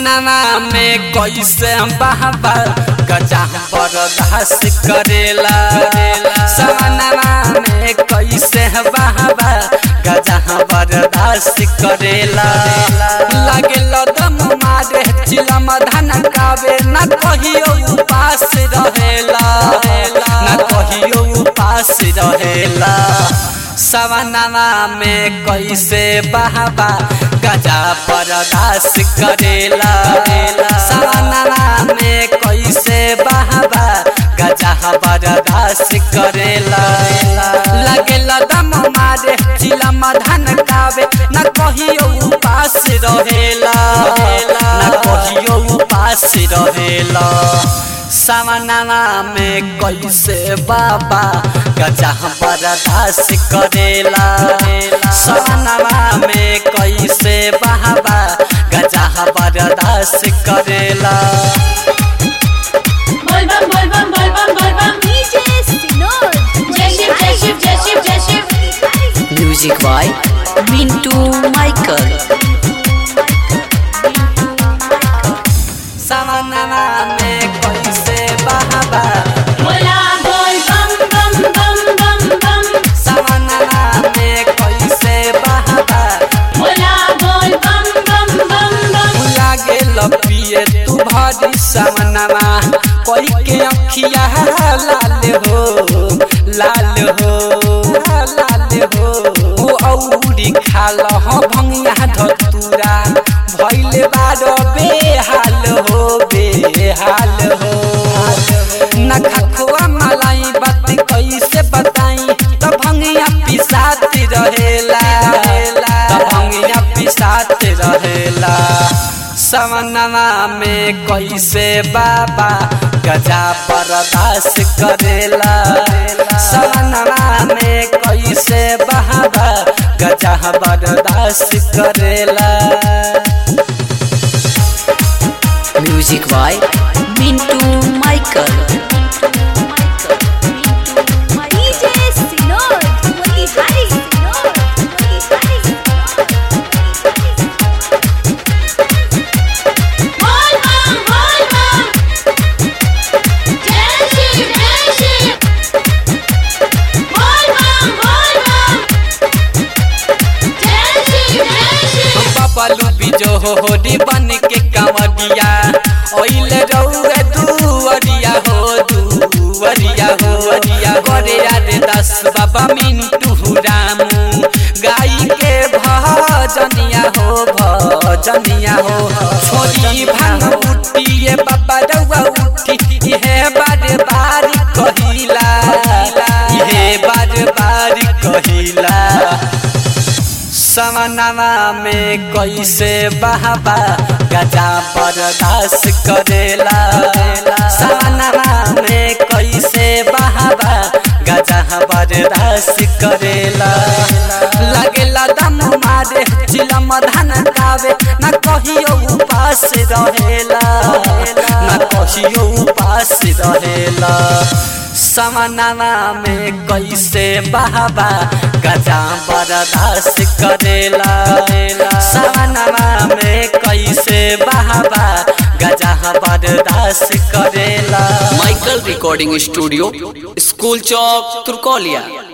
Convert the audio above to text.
सवनवा में कैसे बहबा गजा बर्दाश्त करेला सवनवा में कैसे बहबा गजा बर्दाश्त करेला लागेल दम मारे चिलम धन कावे न कहियो उपास रहेला न कहियो उपास रहेला सवनवा में कैसे बहबा गजा बर्दाश्त करेला सवनवा में कैसे बहबा गजा बर्दाश्त करेला लगेल दम मारे चिलम धन कावे न कहियो उपास रहेला न कहियो उपास रहेला सवनवा में कैसे बाबा गजा बर्दाश्त करेला सवनवा में कैसे बाबा गजा बर्दाश्त करेला बोल बम बोल बम बोल बम बोल बम DJ Sinod. जय शिव जय शिव जय शिव जय Shiv Music by Mintu Michael. सवनवा में कैसे बाबा बोला बोल बम बम बम बम बम सवनवा में कैसे बाबा बोला बोल बम बम बम बम लागे लपिए तू भरी सवनवा कोई के अखिया लाल हो लाल हो लाल हो ओ औरी खाल हो भंगिया धतूरा भइले बारो बेहाल हो बेहाल हो न खखुआ मलाई बात कैसे बताई त भंगिया पिसात रहेला त भंगिया पिसात रहेला सवनवा में कैसे बाबा गजा बर्दाश्त करेला सवनवा में कैसे बाबा गजा बर्दाश्त करेला Music by Mintu Michael. DJ Sinod. Motihari Sinod. Motihari बोल बम बोल बम जय शिव जय शिव बोल बम बोल बम जय शिव जय शिव बबलू बिजो होडी बन के कंवरिया ओइल रउए दुवरिया हो दुवरिया हो वरिया करे रे दस बाबा मिंटू रामू गाई के भजनिया हो भजनिया हो छोरी भांग उठिए बाबा रउआ उठी इहे बार बार कहिला इहे बार बार कहिला सवनवा में कैसे बहबा गजा बर्दाश्त करेला सवनवा में कैसे बहबा गजा बर्दाश्त करेला लगेला दम मारे चिलम धन कावे न कहियो उपास रहेला न कहियो उपास रहेला समनवा में कैसे बहबा गजा बर्दाश्त करेला समनवा में कैसे बहबा गजा बर्दाश्त करेला Michael Recording Studio, School Chowk, Turkolia.